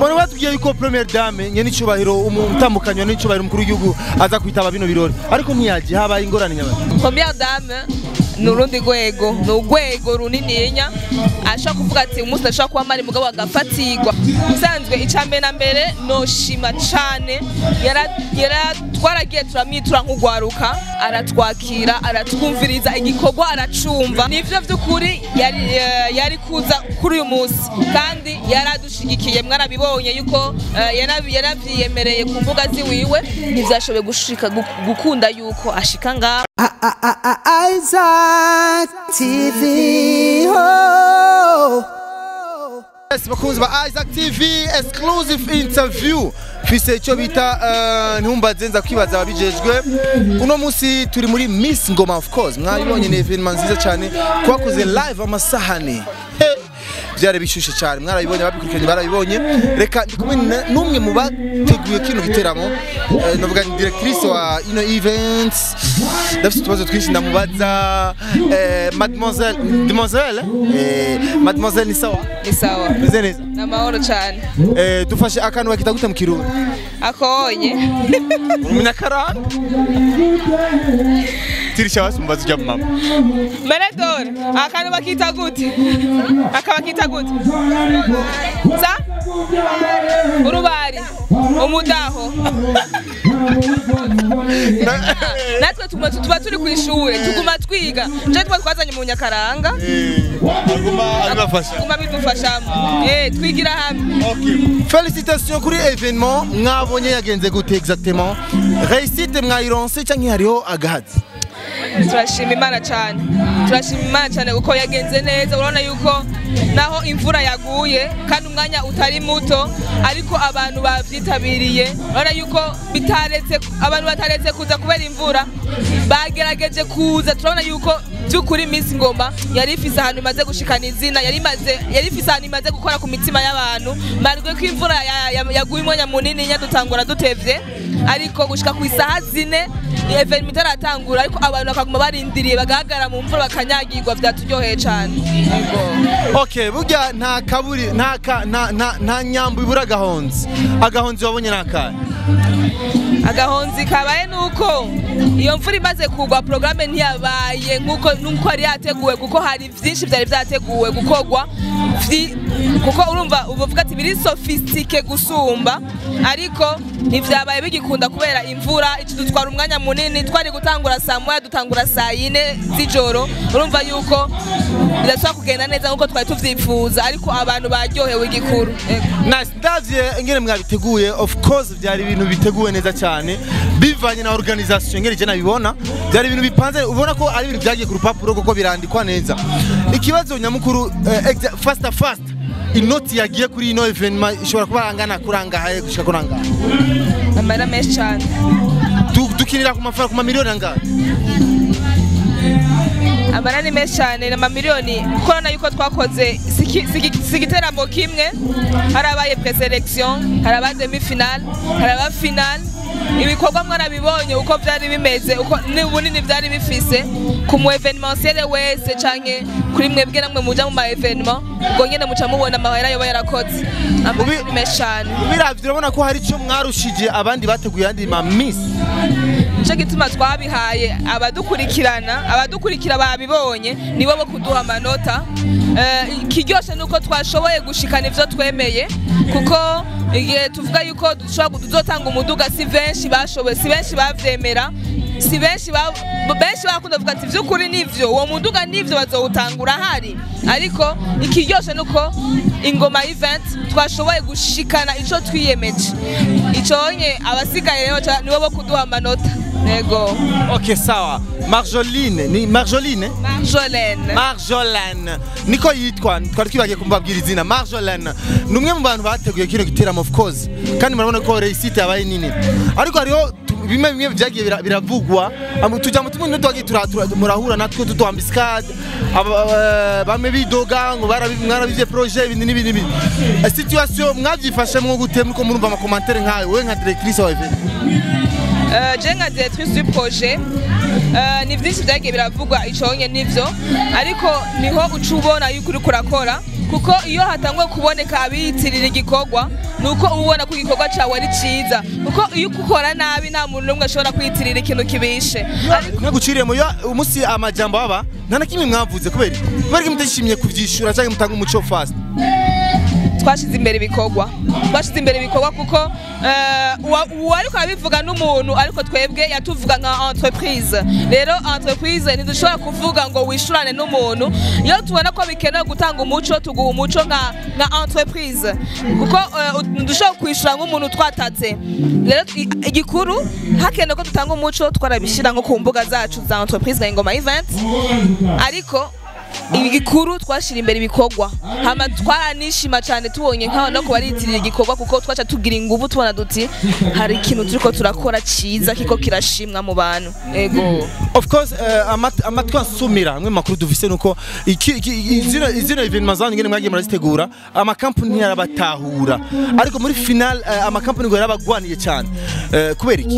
Bone batubwiye yuko Premier Dame nyene icubahiro umutambukanywa n'icubahiro umukuru w'igihugu aza kwitaba bino birori ariko ntiyaje habaye ingorane nyabaki première dame ni urundi rwego ni urwego runininya ashobora kuvuga ati umunsi ashobora kuba mari mugabo agafatirwa usanzwe icya mbere na mbere noshima cane yara- yara- twaragiye turamwitura nk'ugwaruka aratwakira aratwumviriza igikorwa aracumva nivyo vy'ukuri yari, eh, yari kuza kuri uyu munsi kandi yaradushigikiye mwarabibonye yuko eh, yarabi- yaravyiyemereye ku mbuga ziwiwe ntivyashoboye gushika gu- gukunda yuko ashika ngaho Isaac TV. Oh. Yes, bakunzi ba Isaac TV exclusive interview fise icyo bita eh, ntumbaze nza kwibaza ababijejwe uno munsi turi muri Miss Ngoma of course mwabibonye ni evenement nziza cyane twakoze live amasahani He, byari bishushe cyane mwarabibonye ababikurikiranye barabibonye reka ndi kumwe na- n'umwe mu bateguye kino giteramo eh, navuga ni directrice wa ino events ndafite utubazo twinshi ndamubaza eh, mademoiselle mademoiselle eh, mademoiselle ni sawa ni sawa meze neza ni amahoro cyane eh, dufashe akantu bakita gute mu kirundi akonye umunyakaranga tirisha basumbaza ujya mama meredore akantu bakita gute aka bakita gute sa urubari umudaho natwe tuguma- tuba turi ku ishuri tuguma twiga nje tuba twazanye mu nyakaranga aguma abibafasha tuguma bidufashamo Eh, twigira hamwe Félicitations kuri evenement mwabonye yagenze gute exactement réussite mwayironse cyangwa hariho agahazi turashima imana cyane turashima imana cyane kuko yagenze neza urabona yuko naho imvura yaguye kandi umwanya utari muto ariko abantu babyitabiriye urabona yuko bitaretse abantu bataretse kuza kubera imvura bagerageje kuza turabona yuko by'ukuri Miss Ngoma yari ifise ahantu imaze gushikana izina yari imaze yari ifise ahantu imaze gukora ku mitima y'abantu marwe ko imvura ya- ya- yaguye umwanya munini nyadutangura dutevye ariko gushika ku isaha zine evenima itaratangura ariko abantu bakaguma barindiriye bagahagarara mu mvura bakanyagirwa byaturyoheye cyane Yego. okay burya nta kaburi nta ka- nta nta- nta nyambo ibura agahonzi agahonzi wabonye ni akahe agahonzi kabaye nuko iyo mvura imaze kugwa porogaramu ntiyabaye nkuko nuko yari yateguwe kuko hari byinshi byari byateguwe gukorwa vyi- kuko urumva uvuga ati biri sofisitike gusumba ariko ntivyabaye bigikunda kubera imvura iki dutwara umwanya munini twari gutangura saa moya dutangura saa yine z'ijoro urumva yuko bidashobora kugenda neza nkuko twari tuvyifuza ariko abantu baryohewe igikuru Ego. Nice. ndavye ingene mwabiteguye of course byari ibintu biteguwe neza cyane bivanye na organisation ingene je nabibona byari ibintu bipanze ubona ko ari ibintu byagiye ku rupapuro kuko birandikwa neza ikibazo nyamukuru eh, exa- fast fast inoti yagiye kuri ino evenement ishobora kuba angana kurangahaye gushika kurangaha amahera menshi cyane Du- dukinira ku mafaranga ku mamiliyoni angahe amara ni menshi cyane ni amamiliyoni kuko urabona yuko twakoze si ki- si ki- si igiteramo kimwe hari abaye preselection hari aba demi final hari aba final ibikorwa mwarabibonye uko byari bimeze uko n'ubunini byari bifise ku mu evenementiel wese canke kuri mwebwe namwe muja mu ma evenement ubwo nyene muca mubona amahera yoba yarakoze amahera ni menshi cyane biravye urabona ko hari icyo mwarushije abandi bateguye andi ma miss nicyo gituma twabihaye abadukurikirana abadukurikira babibonye nibo bo kuduha amanota Eh, ikiryoshe ni uko twashoboye gushikana ivyo twemeye kuko igihe tuvuga yuko dushobora tuzotanga umuduga si benshi bashoboye si benshi bavyemera si benshi ba- benshi barakunda kuvuga ati vy'ukuri nivyo uwo muduga nivyo bazowutangura hari ariko ikiryoshe ni uko ingoma event twashoboye gushikana ico twiyemeje iconye abasigaye rero ca- nibo bo kuduha amanota yego okay sawa marjoline ni marjoline marjolaine Marjolaine niko yitwa twari twibagiye kumubabwira izina Marjolaine ni umwe mu bantu bateguye kino giteramo of course kandi murabona ko réussite yabaye nini ariko hariho tu- bimwe bimwe byagiye bira- biravugwa Am- tujya mu tumwe n'utwagiye tura- tura- murahura natwe tuduha ambiscade bamwe bidoga ngo barabi- mwarabivye projet ibindi n'ibindi n'ibindi Eh, situation mwabyifashemwo gute muriko murumva amakomantere nkayo wowe nka directrice wa event Euh, je nka directrice du projet euh, ni vyinshi vyagiye biravugwa iconye nivyo ariko niho uca ubona yuko uriko urakora kuko iyo hatanguye kuboneka abiyitirira igikorwa ni uko uba ubona ko igikorwa cyawe ari cyiza kuko iyo ukora nabi nta muntu n'umwe ashobora kwiyitirira ikintu kibishe ariko ntaguciriye mu yo umunsi amajambo aba nta na kimwe mwavuze kubera iki? kubera ko mutishimiye kuvyishura cyangwa mutanga umuco fast twashyize imbere ibikorwa twashyize imbere ibikorwa kuko eh, uwa- uwo ariko arabivuga n'umuntu ariko twebwe yatuvuga nka entreprise rero entreprise ntidushobora kuvuga ngo wishurane n'umuntu iyo tubona ko bikenewe gutanga umuco tuguha umuco nka nka entreprise kuko eh, ut- ntidushobora kwishura nk'umuntu twatatse rero i- igikuru hakenewe ko dutanga umuco twarabishyira nko ku mbuga zacu za entreprise nka ingoma event ariko igikuru twashyira imbere ibikorwa hama twaranishima cyane tubonye nk'aho no kubaritirira igikorwa kuko twaca tugira ingufu tubona duti hari ikintu turiko turakora cyiza kiko kirashimwa mu bantu ego of course eh, amat- amatwi ansumira amwe mu makuru dufise nuko iki- iki- izino izino evenement zanyu ngene mwagiye murazitegura amakampani ntiyarabatahura ariko muri final eh, amakampani ngo yarabagwaniye cyane Eh, kubera iki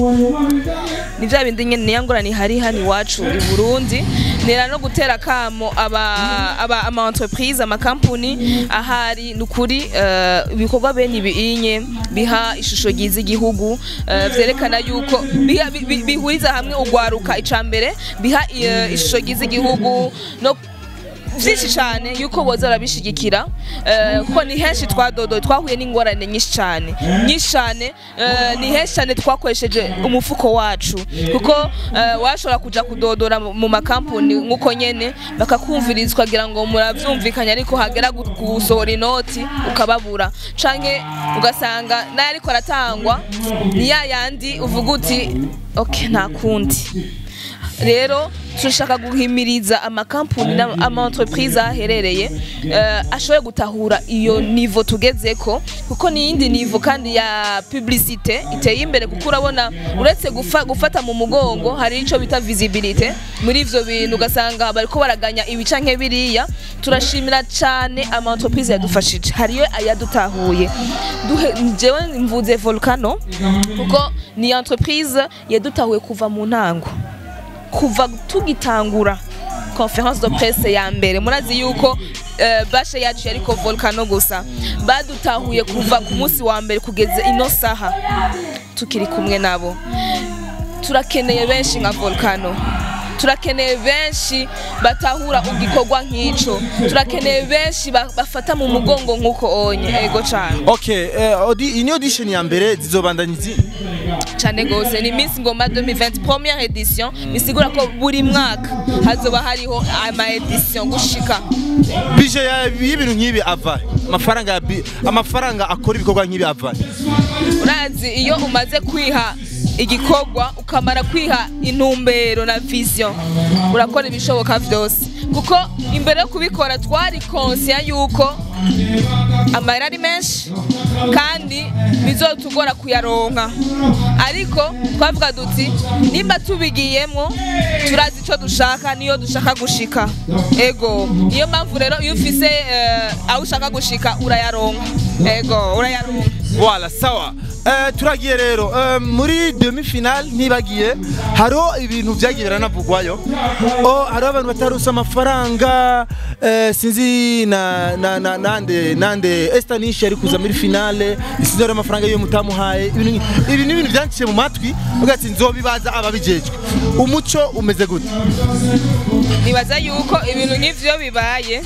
ni bya bindi nyine niyo ngorane ihari hano iwacu i burundi nera no gutera kamo aba aba ama entreprise amakampuni ahari ni ukuri eh, ibikorwa bene ibinye biha ishusho ryiza igihugu eh, vyerekana yuko biha- bi- bi- bihuriza hamwe ugwaruka icambere biha eh, ishusho ryiza igihugu no byinshi cyane yuko boza barabishigikira eh, kuko ni henshi twadodoye twahuye n'ingorane nyinshi cyane nyinshi cyane eh, ni henshi cyane twakoresheje umufuko wacu kuko eh, washobora kuja kudodora mu- mu makampuni nk'uko nyene bakakumviriza ukagira ngo muravyumvikanye ariko hagera gu- gusohora inoti ukababura canke ugasanga nayo ariko aratangwa ni ya yandi uvuga uti ok nta kundi rero turashaka guhimiriza amakampuni n'ama-entreprise aherereye eh, ashoboye gutahura iyo nivo tugezeko kuko ni iyindi nivo kandi ya publicite iteye imbere kuko urabona uretse gufa, gufata mu mugongo hari ico bita visibility muri ivyo bintu ugasanga bariko baraganya ibica nke biriya turashimira cyane ama-entreprise yadufashije hariyo ayadutahuye Duhe- jewe mvuze volcano kuko ni entreprise yadutahuye kuva mu ntango kuva tugitangura conference de presse ya mbere murazi yuko eh, bashe yacu yariko volcano gusa badutahuye kuva ku munsi wa mbere kugeza ino saha tukiri kumwe nabo turakeneye benshi nka volcano turakeneye benshi batahura igikorwa nk'ico turakeneye benshi ba- bafata mu mugongo nk'uko onye ego cane okay eh, audi ini audition ya mbere zizobandanya izi cyane gose ni Miss Ngoma 2020 première edition bisigura ko buri mwaka hazoba hariho ama edition gushika bije ya- y'ibintu nk'ibi ava amafaranga ya bi- amafaranga akora ibikorwa nk'ibi ava urazi iyo umaze kwiha igikorwa ukamara kwiha intumbero na vision urakora ibishoboka vyose kuko imbere yo kubikora twari konsiya yuko amahera ari menshi kandi bizotugora kuyaronka ariko twavuga duti nimba tubigiyemo turazi icyo dushaka niyo dushaka gushika ego niyo mpamvu rero iyo ufise eh, aho ushaka gushika urayaronka ego urayaronka Voilà, sawa. Eh, turagiye rero eh, muri demi final ntibagiye hariho ibintu byagiye biranavugwayo oh, hariho abantu batarusa amafaranga eh, sinzi na, na, na, nande nande Estanish yari kuza muri finale sinzi hariho amafaranga yo mutamuhaye ibintu nki- ibi ni ibintu byanciye mu matwi uvuga ati nzobibaza ababijejwe umuco umeze gute nibaza yuko ibintu nk'ivyo bibaye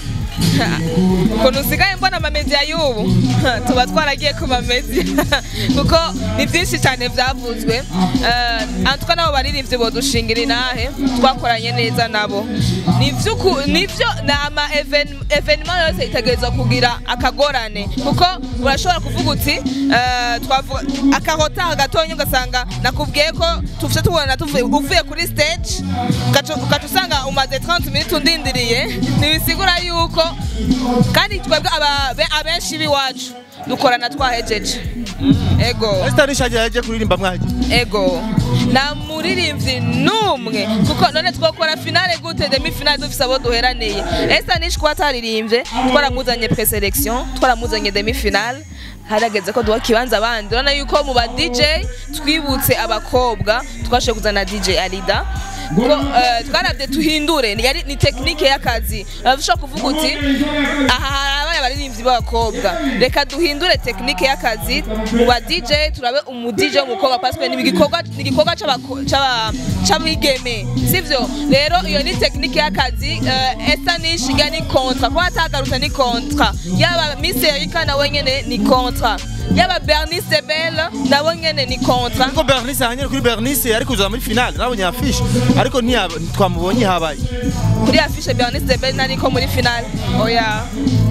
ukuntu usigaye mbona amamediya y'ubu tuba twaragiye ku mamediya kuko ni byinshi cyane byavuzwe Eh, antuka nabo baririmbyi bodushingira inahe twakoranye neza nabo ni ivy'uku- ni byo ni ama even- evenema yose itegerezwa kugira akagorane kuko urashobora kuvuga uti eh, twavuga akahota gatonya ugasanga nakubwiye ko tufite tubona tuvuye uvuye kuri stage ugaca ugaca usanga umaze 30 minutes undindiriye ntibisigura yuko kandi twebwe aba- be- abenshi b'iwacu dukorana twahejeje ego Estanish yagiye yagiye kuririmba mwagiye ego nta muririmbyi n'umwe kuko none twakora finale gute demi finale dufise abo duheraniye esa nishi kuba ataririmbye twaramuzanye preselection twaramuzanye demi finale harageze ko duha kibanza abandi urabona yuko mu ba dj twibutse abakobwa twashoboye kuzana dj arida kuko eh, twarabye tuhindure ni yari- ni tekinike y'akazi ushobora kuvuga uti aha harabaye abaririmbyi b'abakobwa reka duhindure tekinike y'akazi mu ba DJ turabe umu DJ w'umukobwa parce que ni igikorwa ni igikorwa c'abako- c'aba- c'abigeme sivyo rero iyo ni tekinike y'akazi eh, esa nishiga ni kontra kuba atagarutse ni kontra yaba Miss Erika nawe nyene ni kontra yaba Bernice Belle nabo nyene ni kontra ariko bernice ahanyere kuri bernice ariko kuza muri finale nabonye afishe ariko ntiyaba- ntitwamubonye habaye kuri afishe Bernice Belle nariko muri finale oya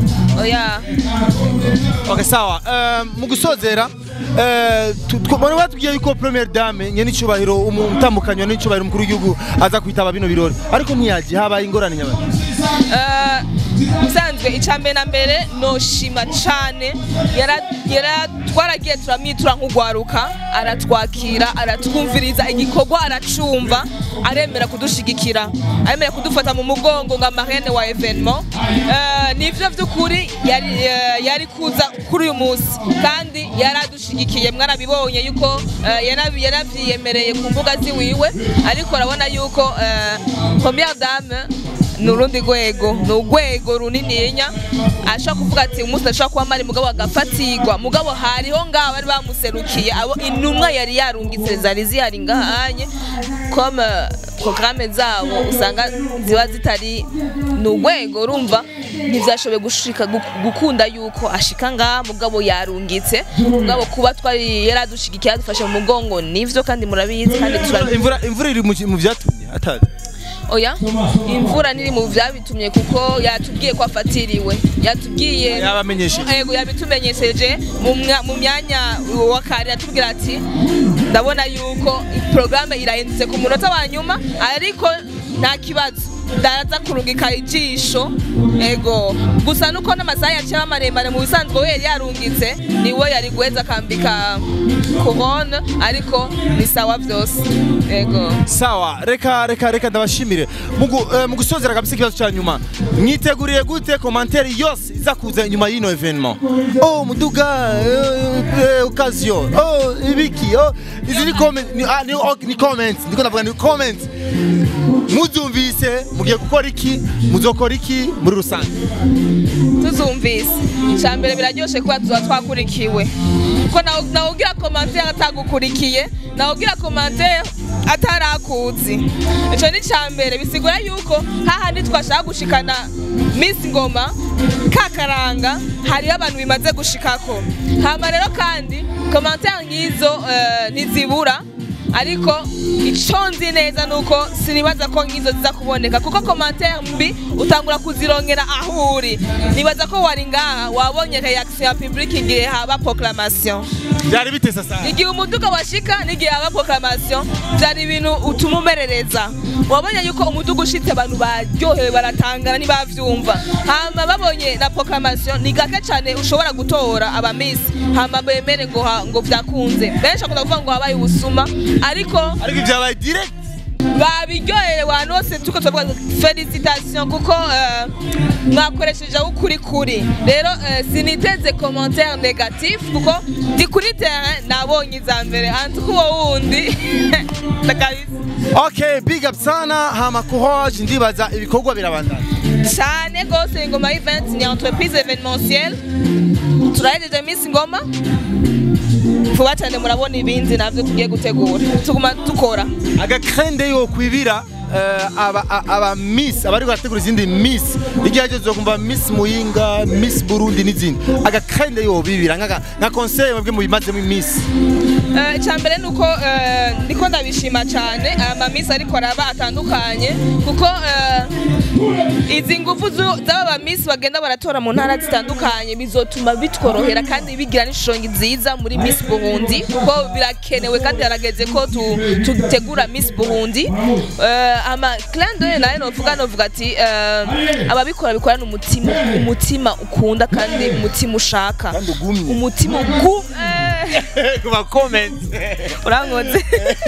oya Okay, sawa Eh, mu gusozera eh, tu- tw- bari batubwiye yuko premiere dame nyene icubahiro umutambukanywa n'icubahiro umukuru w'igihugu aza kwitaba bino birori ariko ntiyaje habaye ingorane nyabaki Eh, usanzwe icambere na mbere noshima cane yara- yara- twaragiye turamwitura nk'ugwaruka aratwakira aratwumviriza igikorwa aracumva aremera kudushigikira aremera kudufata mu mugongo nga marene wa evenement Eh, nivyo vy'ukuri yari eh, yari kuza kuri uyu munsi kandi yaradushigikiye mwarabibonye yuko eh, yarabi- yaravyiyemereye ku mbuga ziwiwe ariko urabona yuko eh, première dame ni urundi rwego ni urwego runininya ashobora kuvuga ati umunsi ndashobora kuba mari mugabo agafatirwa mugabo hariho ngaho bari bamuserukiye abo intumwa yari yarungitse zari zihari ngahanye comme programme zabo usanga ziba zitari ni urwego urumva ntibyashoboye gushika gu- gukunda yuko ashika ngaha mugabo yarungitse mugabo kuba twari yaradushigikiye yadufashe mu mugongo nivyo kandi murabizi kandi turabizi imvura imvura iri mu ki- mu vyatumye atazi oya imvura niri mu vyabitumye kuko yatubwiye ko afatiriwe yatubwiye Yabamenyesheje. yego yabitumenyesheje mu mwa- mu myanya wa kare yatubwira ati ndabona yuko porogaramu irahindutse ku munota wa nyuma ariko nta kibazo ndaza kurungika ijisho ego gusa nuko n'amasaha yaciye aba maremare mu bisanzwe we yari yarungitse niwe yari guheza akambika korone ariko ni sawa vyose ego sawa reka reka reka ndabashimire mu gu- eh, mu gusozera kabisa ikibazo cya nyuma mwiteguriye gute komantere yose iza kuza inyuma y'ino evenement oh muduga eh, eh, occasion oh ibiki oh izi ni comment ni, ah, ni, oh, ni comments ndiko ndavuga ni comments muzumvise mugiye gukora iki muzokora iki muri rusange tuzumvise icya mbere biraryoshe kuba tuba twakurikiwe kuko nawe nawe ugira komantere atagukurikiye nawe ugira komantere atarakuzi icyo ni icya mbere bisigura yuko hahandi twashaka gushikana minsi ngoma kakaranga hariho abantu bimaze gushikako hama rero kandi komantere nk'izo eh, ntizibura ariko icyo nzi neza ni uko sinibaza ko nk'izo ziza kuboneka kuko komantere mbi utangura kuzirongera aho uri nibaza ko wari ngaha wabonye reaction ya public igihe haba proclamation byari bitese sana igihe umuduga washika n'igihe haba proclamation byari ibintu utuma umerereza wabonye yuko umuduga ushitse abantu baryohewe baratangana ntibavyumva hama babonye na proclamation ni gake cyane ushobora gutora abamisi hama bemere ngo ha- ngo vyakunze benshi akunda kuvuga ngo habaye ubusuma ariko ariko ibyabaye direct babiryoheye abantu bose tuko turavuga ngo felicitation kuko eh, mwakoresheje aho ukuri kuri rero eh, siniteze commentaire negatif kuko ndi kuri terrain nabonye iza mbere antuka uwo wundi ndakabisa okay big up sana hama courage ndibaza ibikorwa birabandana cyane rwose ingoma event ni entreprise événementielle turahejeje miss ngoma vuba cyane murabona ibindi navyo tugiye gutegura tuguma dukora agakrende yo kwibira eh, aba a- aba miss abari barategura izindi miss igihe ageze kumva miss muyinga miss burundi n'izindi agakrende yo bibira nka nka conseil mwebwe mubimazemo miss Eh, icya mbere ni uko eh, ndiko ndabishima cyane amamisi ariko araba atandukanye kuko eh, izi ngufu zu- z'aba bamisi bagenda baratora mu ntara zitandukanye bizotuma bitworohera kandi bigira n'ishusho nziza muri Miss Burundi kuko birakenewe kandi harageze ko tu- tutegura Miss Burundi Eh, ama clin d'œil nayo novuga novuga ati eh, ababikora bikorana umutima umutima ukunda kandi umutima ushaka Kandi ugumye. umutima ugumye kuba comment urankoze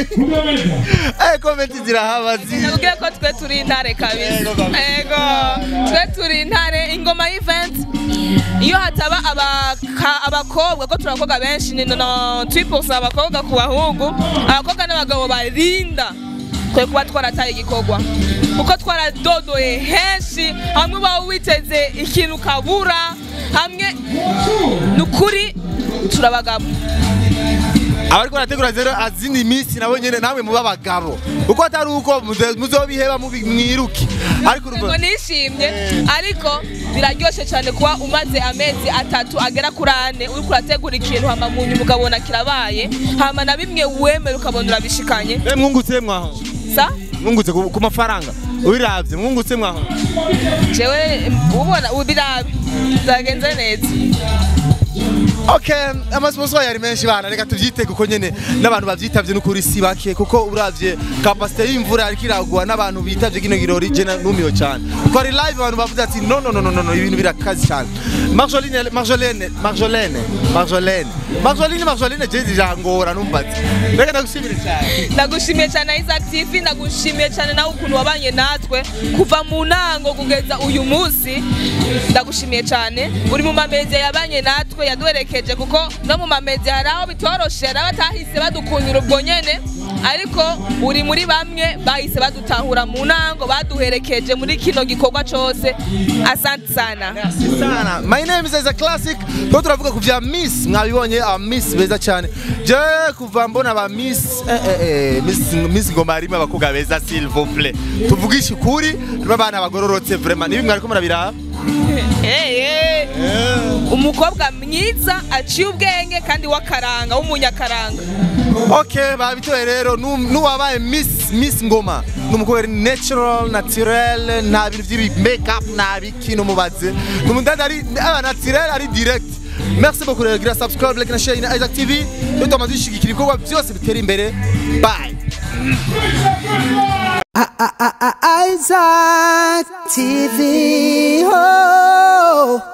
eh comment zirahaba zi nabwiye ko twe turi intare kabisa Yego, kabisa. ego twe turi intare ingoma event iyo hataba abaka- abakobwa ko turi abakobwa benshi ni no twipusa abakobwa ku bahungu abakobwa n'abagabo barinda twe kuba twarataye igikorwa kuko twaradodoye henshi hamwe uba witeze ikintu ukabura hamwe ni ukuri turabagabo abariko barategura zero azindi minsi nabo nyene namwe muba abagabo uko atari uko muze- muzobiheba mubi- mwiruke ariko ngo urumva nishimye ariko biraryoshe cyane kuba umaze amezi atatu agera kuri ane uriko urategura ikintu hama mu nyuma ukabona kirabaye hama na bimwe wemera ukabona urabishikanye Eh, mwungutse mwaho sa mwungutse ku ku mafaranga ubiravye mwungutse mwaho jewe ubona ubirabe byagenze neza Okay, amasponsor yari menshi bana reka tuvyite kuko nyene n'abantu bavyitavye n'ukuri si bake kuko uravye capacité y'imvura ariko iragwa n'abantu bitavye kino girori je na- numiwe cyane kuko ari live abantu bavuze ati no no no no no, no ibintu birakazi cyane Marjolaine Marjolaine Marjolaine Marjolaine Marjolaine Marjolaine je zijangora numbatse reka ndagushimire cyane ndagushimiye cyane Isaac TV ndagushimiye cyane nawe ukuntu wabanye natwe kuva mu ntango kugeza uyu munsi ndagushimiye cyane uri mu mamezi yabanye natwe yaduherekeje kuko no mu mamezi hari aho bitoroshe hari abatahise badukundira ubwo nyene ariko uri muri bamwe bahise badutahura mu ntango baduherekeje muri kino gikorwa cose asante sana sana my name is Isaac Classic ko turavuga ku vya Miss mwabibonye aba Miss beza cyane je kuva mbona aba Miss eh, eh, eh, Miss Miss ngoma harimo abakobwa beza s'il vous plaît tuvugishe ukuri harimo abana bagororotse vraiment nibi mwariko murabiraba hey, hey. umukobwa mwiza aciye ubwenge kandi w'akaranga w'umunyakaranga okay babitoye rero nu- nuwabaye Miss Miss ngoma numukobwa ari natural naturel nta bintu by'ibi makeup nta bikino mubaze numundanda ari aba naturel ari direct Merci beaucoup rero gira subscribe like na share na Isaac TV yo tumaze dushigikira ibikorwa byose bitera imbere bye Isaac TV. Oh.